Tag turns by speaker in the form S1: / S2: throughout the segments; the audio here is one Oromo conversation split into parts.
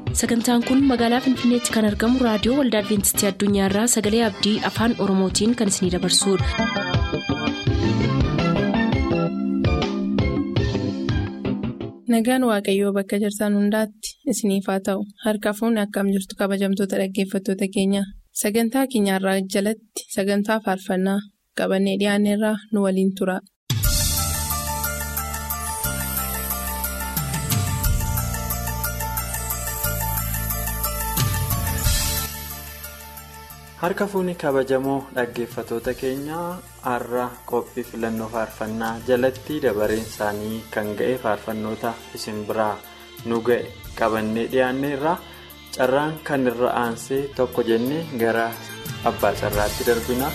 S1: sagantaan kun magaalaa finfinneetti kan argamu raadiyoo waldaa adventistii addunyaarraa sagalee abdii afaan oromootiin kan isinidabarsudha.
S2: nagaan waaqayyoo bakka jirtan hundaatti isiniif haa ta'u harka fuunni akkam jirtu kabajamtoota dhaggeeffattoota keenya sagantaa keenyarraa jalatti sagantaa faarfannaa qabannee dhiyaanneerraa nu waliin tura.
S3: harka fuunni kabajamoo dhaggeeffatoota keenyaa har'a qophii filannoo faarfannaa jalatti dabareen isaanii kan ga'e faarfannoota isin biraa nu ga'e qabannee dhiyaanneerra carraan kan irra aansee tokko jennee gara abbaa carraatti darbina.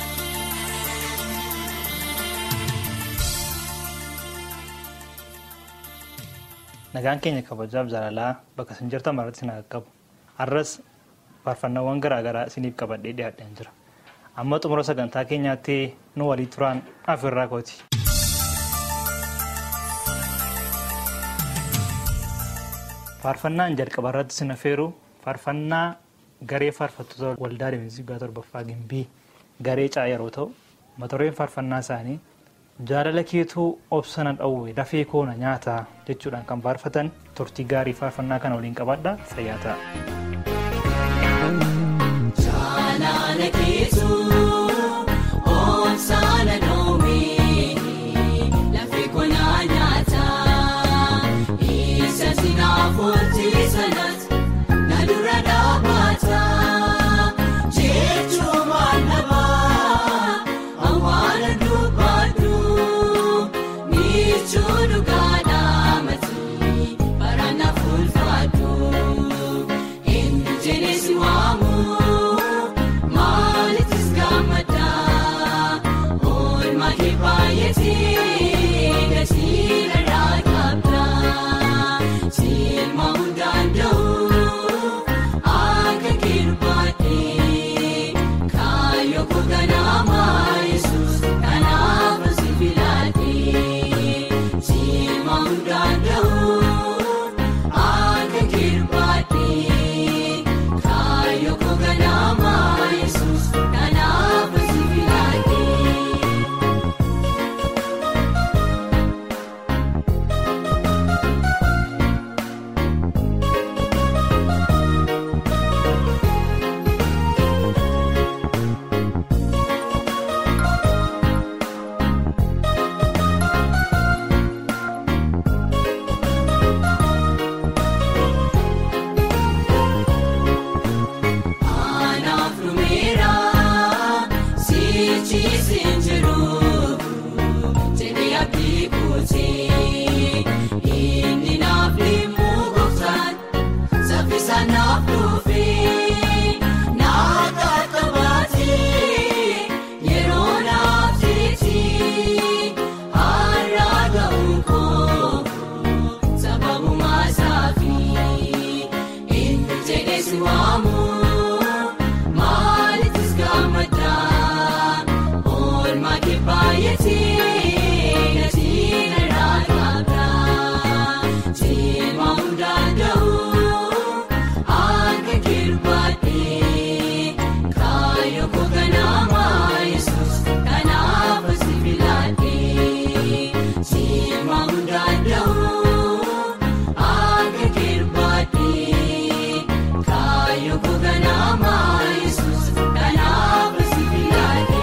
S4: nagaan keenya kabajaaf jaalalaa bakka isin jirtan maratti isin qaqqabu har'as faarfannaawwan garaagaraa isiniif qabadhee dhiyaadhaan jira amma xumura sagantaa keenyaatti nu walii turaan afirraa kooti. faarfannaan jalqaba irratti isin affeeru faarfannaa garee faarfattoota waldaa deemsii torbaffaa gimbii garee caa yeroo ta'u mata dureen faarfannaa isaanii jaalala keetuu obsana dhawwe dafee koona nyaata jechuudhaan kan faarfatan turtii gaarii faarfannaa kana waliin qabaadha fayyaa ta'a.
S5: Jaalala keetuu obsana dhawwe dafee koona nyaata isa sinaaf oolchee sanatti na dura dhaabbata jechuun waan namaa awwaala dubbadhu michuu dhugaadhaa matii baraana fulfaadhu eenyu jenesi waamu maalittis gammadaa oolmaa kee baay'atee gatii irraa qabdaa silma hundaan da'uu akka kirbaadhee kaayoo koganaamaa yesuus kanaaf si filaatee silma hundaan da'uu akka kirbaadhee kaayoo koganaamaa yesuus kanaaf si filaatee. Anaaf dhumeera sichiisin jiru jedhee abdii kuutee inni naaf limuu gooftaan saffisaan naaf dhufee naaf qaqqabaatee yeroo naaf jeetii har'a ga'uun koo sababuma saafii eenyu jedhee si waamu. Maalittis gammadaa oolmaa kee baay'atee gatii irraa qabdaa silma hundaan da'uu akka kirbaadhee kaayoo koganaamaa yesuus kanaaf si filaatee silma hundaan da'uu akka kirbaadhee kaayoo koganaamaa yesuus kanaaf si filaatee.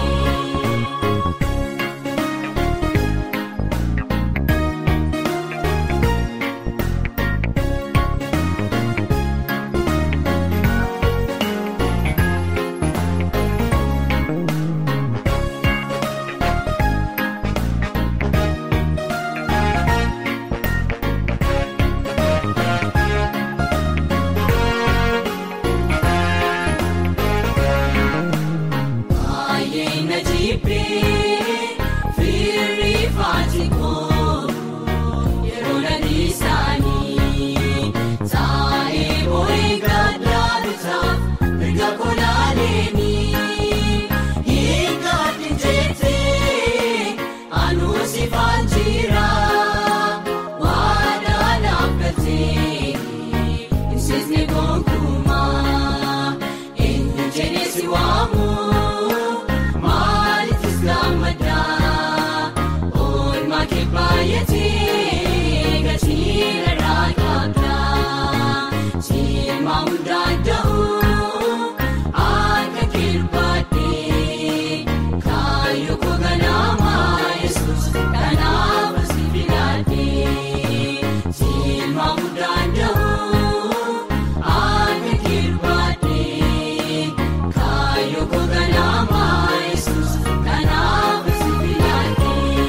S5: Baay'ee na jibbee fiirri faatikoo yeroo na dhiisaanii taa'ee boo'ee gaddaa bitaaf mirga kolaaleenii hiikkaatti jettee anuusi faanjira waadaan. hundaan da'uu akka kirbaadhee kaayyoo koganaamaa yesuus kanaaf si filadhee silma hundaan da'uu akka kirbaadhee kaayyoo koganaamaa yesuus kanaaf si filadhee.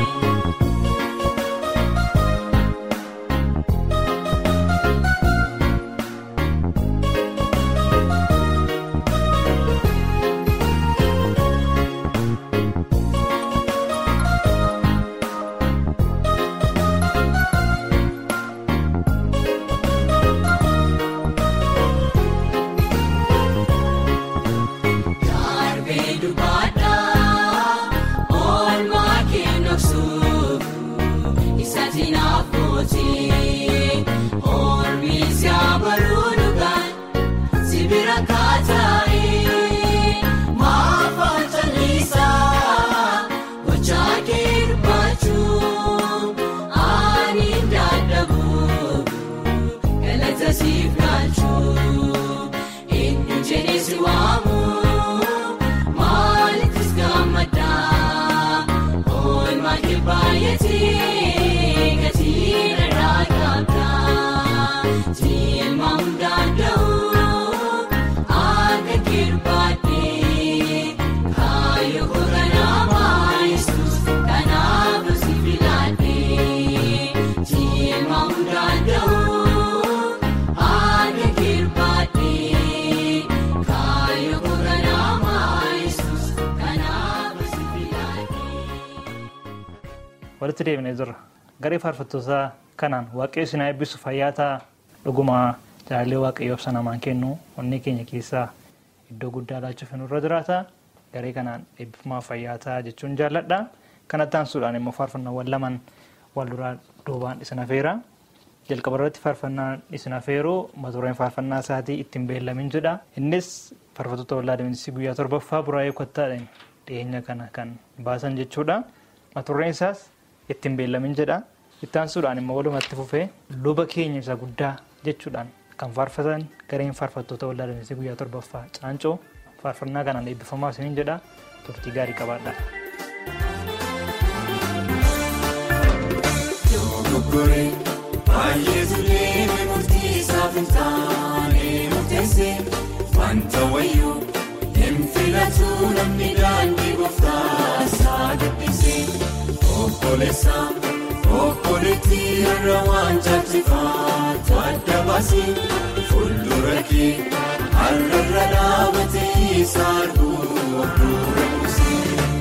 S5: Darbee dubaadhaa oolmaa kennuufsuuf isaati naafootii oolmiis yaabaruu dhugaan sibira kaataa'ee maafaan callisaa gochaa kirbaachuu ani dadhabuu galata siif galchuu eenyu jedhee si waamu maalittis gammadaa oolmaa kibbaayetee gatii irraa qabdaa silma hundaan da'uu akka kirbaadhee kaayyoo koganaamaa yesuus kanaaf si filadhee silma hundaan da'uu akka kirbaadhee kaayyoo koganaamaa yesuus kanaaf si filadhee.
S4: walitti deebinee jirra garee faarfattootaa kanaan waaqayyo isin haa eebbisu fayyaataa dhugumaa jaalallee waaqayyoof sanamaan kennu onnee keenya keessaa iddoo guddaa laachuuf nurra jiraata garee kanaan eebbifamaa fayyaataa jechuun jaalladha kanatti aansuudhaan immoo faarfannaawwan lamaan wal duraa duubaan isin afeera jalqaba irratti faarfannaan isin afeeru mata-dureen faarfannaa isaatii ittiin beellamin jedha innis faarfattoota waldaa Adventistii guyyaa torbaffaa buraayee kottaadhaan dhiyeenya kana kan baasan jechuudha mata-dureen isaas ittiin beellamin jedha itti aansuudhaan immoo walumatti fufee luba keenya isa guddaa jechuudhaan kan faarfatan gareen faarfattoota waldaa Adventistii guyyaa torbaffaa caancoo faarfannaa kanaan eebbifamaa isiniin jedha turtii gaarii qabaadha.
S6: Dogoggoree baay'ee tureeme murtii isaaf hin taane murteesse wanta wayyuu hin filatu namni daandii gooftaa isaa gabbise obboleessa obboleettii irra waan jaalchifaatu adda baase fuuldura kee har'arra dhaabatee isa arguu dura buuse.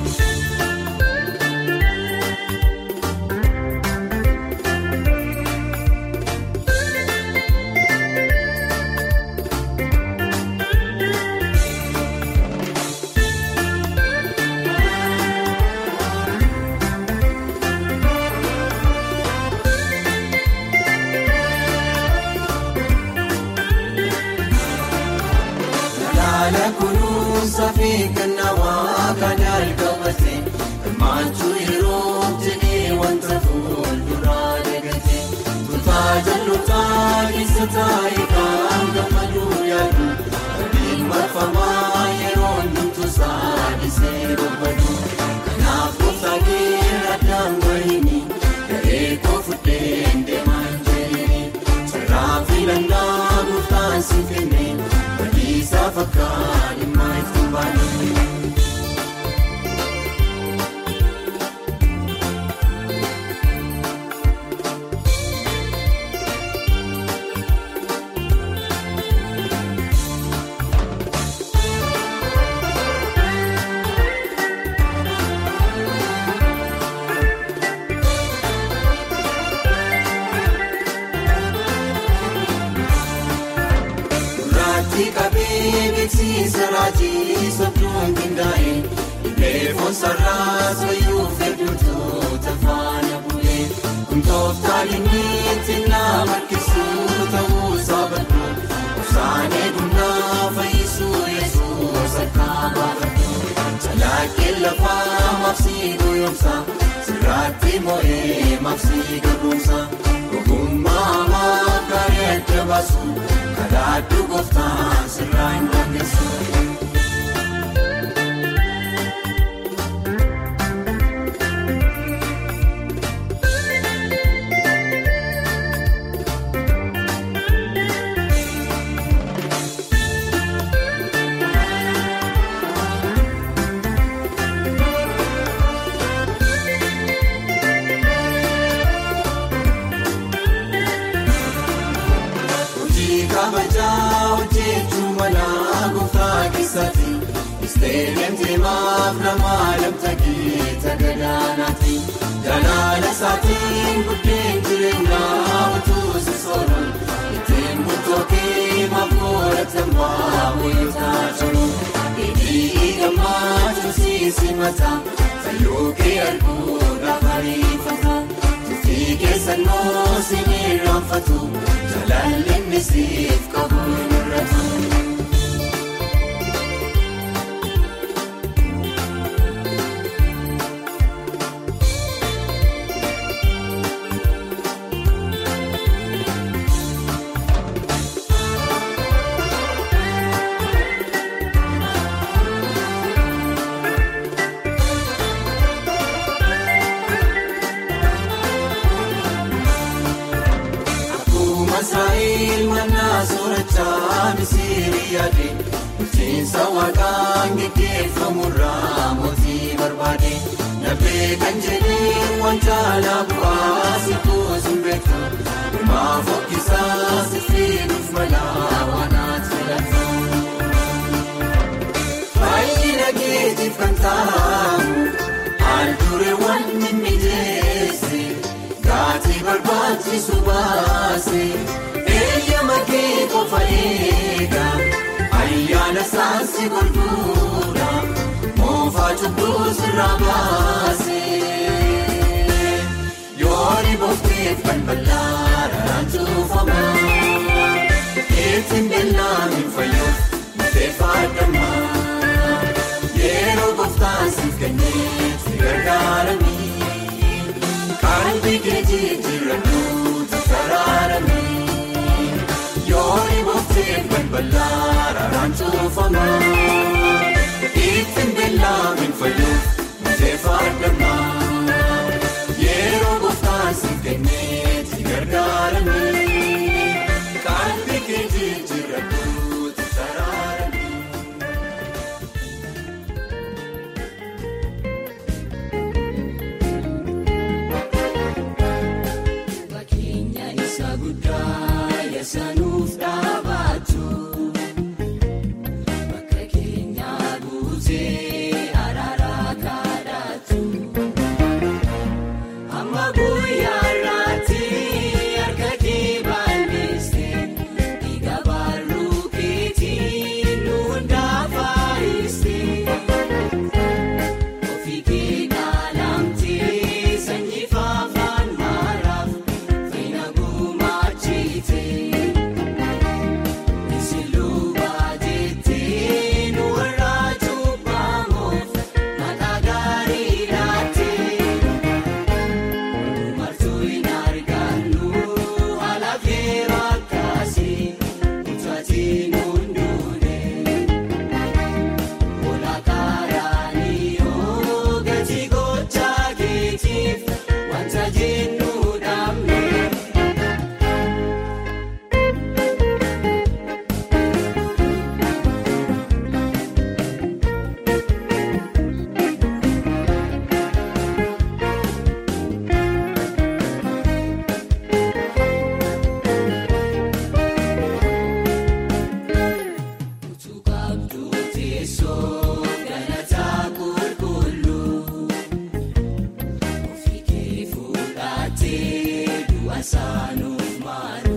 S6: Laala kunuunsa fi kennaa waaqaan jalqabate hirmaachuu yeroo jedhee wanta fuulduraa dagate tuutaa jallotaa keessa taa'ee kan gammaduu yaadu abdiin marfamaa yeroo hundumtu saadisee bobbadu kanaaf gooftaa keenya addaan bahini garee koo fudheen deemaan jedhini carraa filannaa gooftaan si kenne. Badiisaa fakkaan dhimma itti baane. Raajii qabee beeksisa raajii sobduun qindaa'e Ibeefoon sararaas wayyuu fedhuutu faana bu'ee Kumtooftaan inni xinnaa harkisuu ta'uu saabadhu Obsaanee gunnaa fayyisuu yesuus akka baafadhu Jalaakkee lafaa maabsii goyoomsa sirraatti moo'ee maabsii gabuumsa Ogummaa hamaa gaarii adda baasu karaa Sodaadhu gooftaan sirraa hin dandeessu. Hojii kabajaa hojjechuun manaa gooftaa keessatti Isteediyeem deemaaf namaa lamtagii gadaanaati. Jalaala isaatiin buddeen jireenyaa utuu si sooruun ittiin murtookee maaf godhatan baay'ootaa jiru. Hidhii gammachuu siisi mataa fayyookee arguudhaaf ariifata. Tufii keessan moosi ni raanfatu jalaalli misiif qabu hin irratu. Akkuma Israa'eel mannaa soorachaa Misiirii yaade bulchiinsa waaqaan geggeeffamurraa mootii barbaade nabee kan jedhee waan caalaa bu'aa si kuusuun beektu himaa fokkisaa si fiiguuf malaa waan ati filatu. Baay'ina keetiif kan taa'amu Handhuurreewwan mimmiidheesse Gaatii barbaachisu baase Eeyyama kee qofa eega Ayyaana saansi gurgura Moofaa cubbuu sirraa baase Yooni boofteef kan bal'aadhaan cuufama Ittiin beellaan fayyuuf murteeffadhamma. Yeroo gooftaan siif kennee si gargaaranii qalbii kee jijjiirradhuutu karaaramee yooni boofteef balbalaa raaraan cuufama ittiin beellaamin fayyuuf murteeffadhamma yeroo gooftaan siif kennee si gargaaramee qalbii kee jijjiirradhuutu karaaramee.
S5: Bakkeenya isa guddaa yaasanuuf dhaabatu bakka keenya guutee araara kadhatu amma guyyaa irratti harka kee balleessee dhiiga baalluu keetii nu hundaa faayisee. Ofii kee dhaalamtee sanyii faafaan maaraaf fayyina gumaachitee Isiluu baajettee nu warra cubbamuuf maqaa gaarii laatee Martuu hin argannu haala keeroo akkasii utaatiin hunduunee. Olaakaaraanii yoo gati gochaa keetiif wanta jennu dhaabne. Utuu qabdu teessoo galataa qulqulluu ofii kee fuudhatee du'a saanuuf maalu.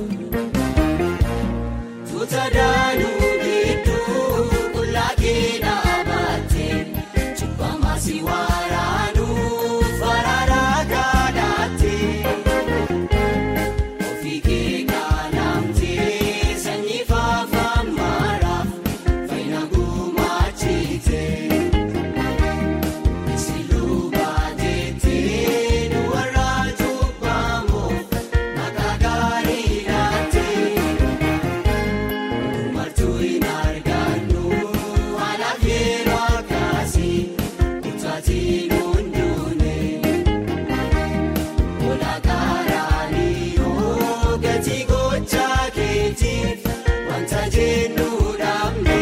S5: Tuuta daanuu gidduu qullaa kee dhaabattee cubbamaa si waraanuuf araaraa kadhattee. Ofii kee dhaalamtee sanyii faafaan maaraaf fayyina gumaachitee. Isiluu baajettee nu warra cubbamuuf maqaa gaarii laatee. wanta jennu dhaabne.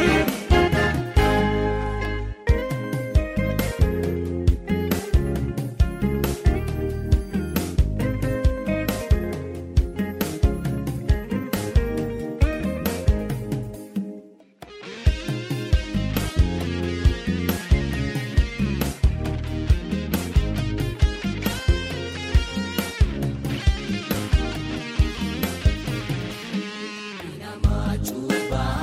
S5: Nama cuubbaa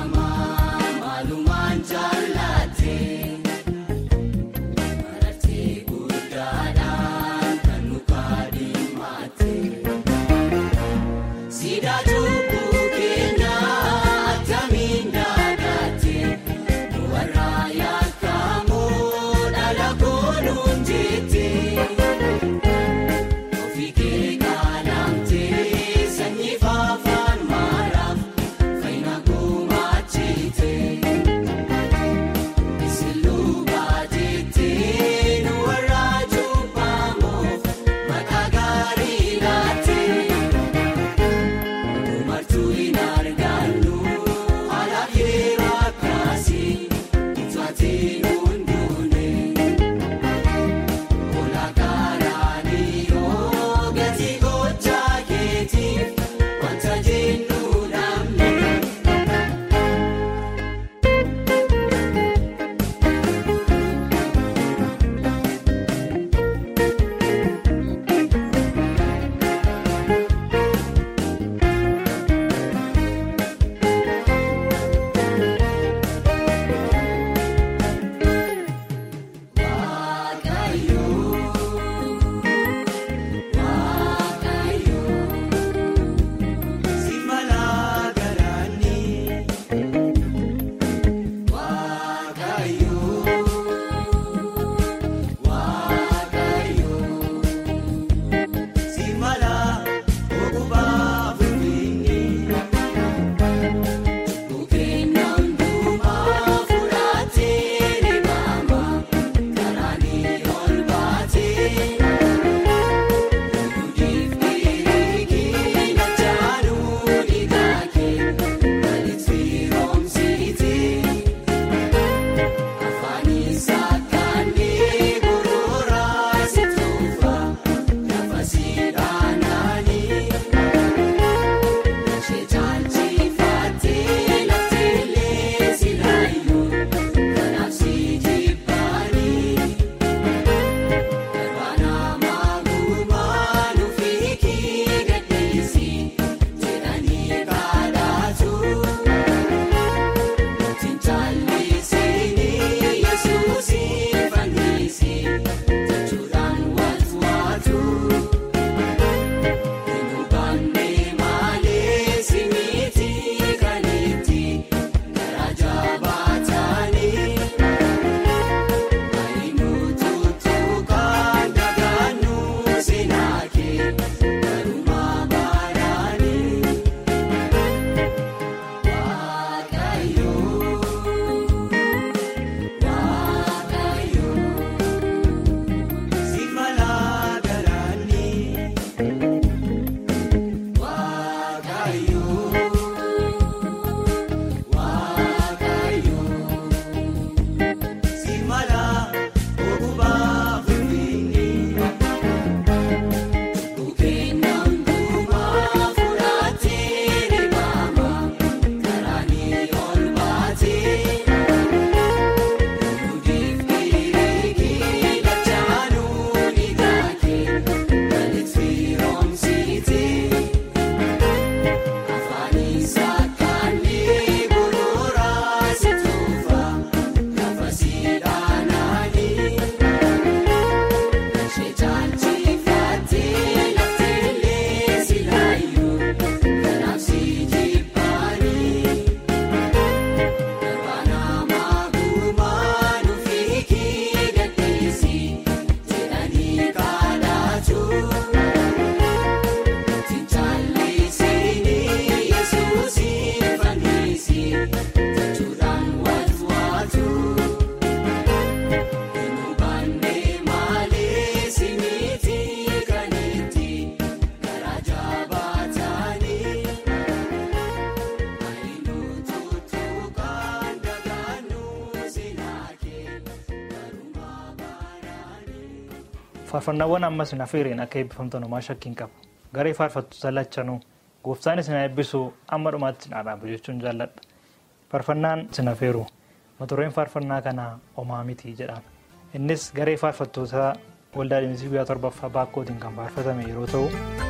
S4: faarfannaawwan ammas na feeriin akka eebbifamtan homaa shakkiin qabu garee faarfattoota lachanuu gooftaan isin eebbisu amma dhumaatti isin dhaabu jechuun jaalladha faarfannaan isin feeru mata-dureen faarfannaa kanaa homaa miti jedhama innis garee faarfattoota waldaa dhiyeessii guyyaa torbaffaa baakkootiin kan faarfatame yeroo ta'u.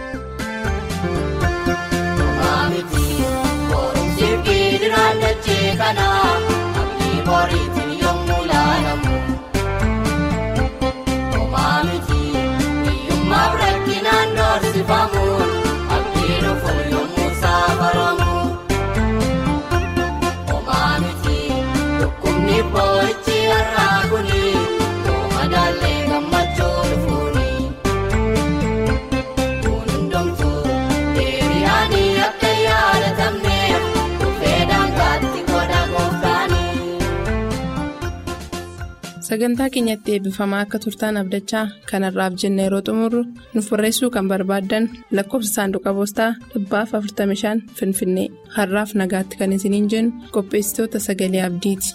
S7: Boriitiin yommuu laalamu Omaamiti hiyyummaaf rakkinaan doorsifamuun abdii dhufu yommuu saafaramu Omaamiti dhukkubni boo'ichi har'aa kuni yoo madaallee gammachuu dhufuuni Kun hundumtuu deebi'anii akka yaadatamneef dhufee daangaatti godha gooftaani.
S2: Sagantaa keenyatti eebbifamaa akka turtaan abdachaa kanarraaf jenna yeroo xumurru nuuf barreessuu kan barbaaddan lakkoofsa saanduqa poostaa dhibbaaf 45 finfinnee har'aaf nagaatti kan isiniin jennu qopheessitoota sagalee abdiiti.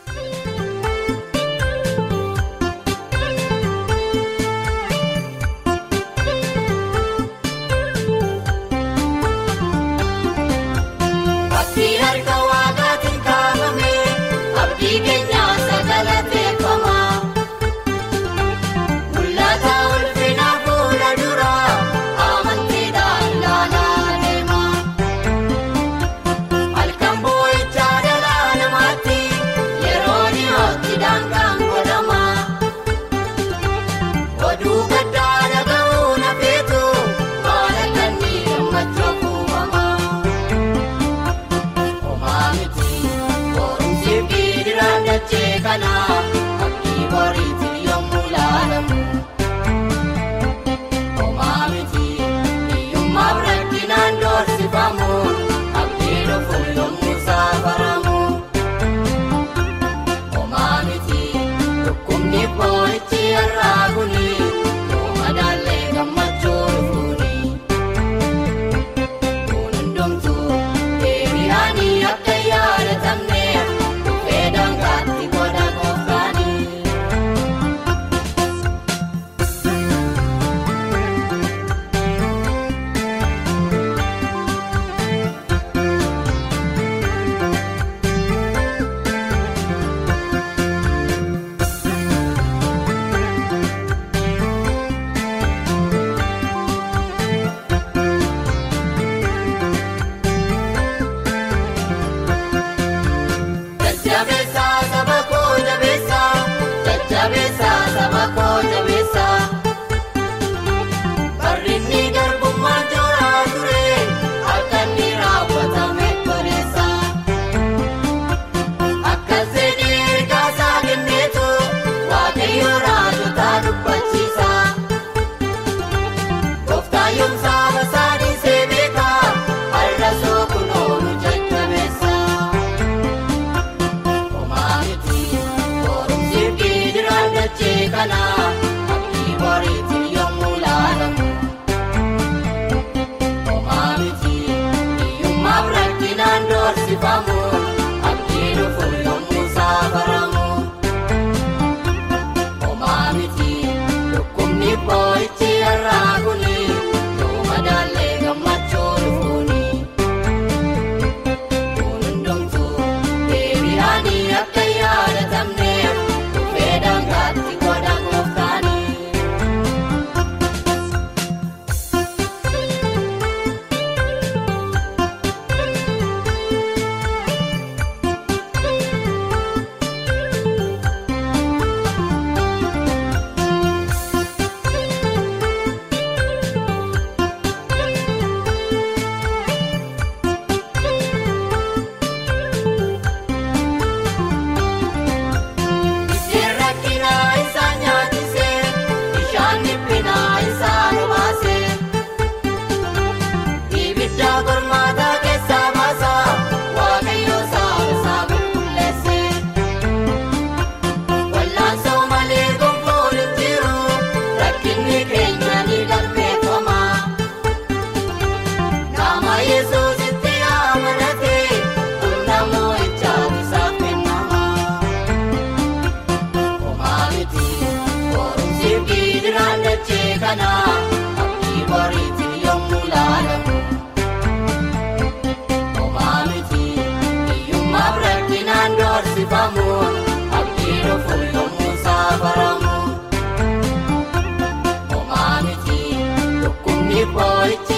S7: Abdii harka waaqaatiin kaafame abdii keenyaa sagalateeffama. Mul'ata ulfina fuula duraa amantiidhaan ilaalaa deema. Halkan boo'ichaa dhalaa namaatti eebbifamu abdii dhufu yommuu saafaramu. Omaa miti dhukkubni boo'ichi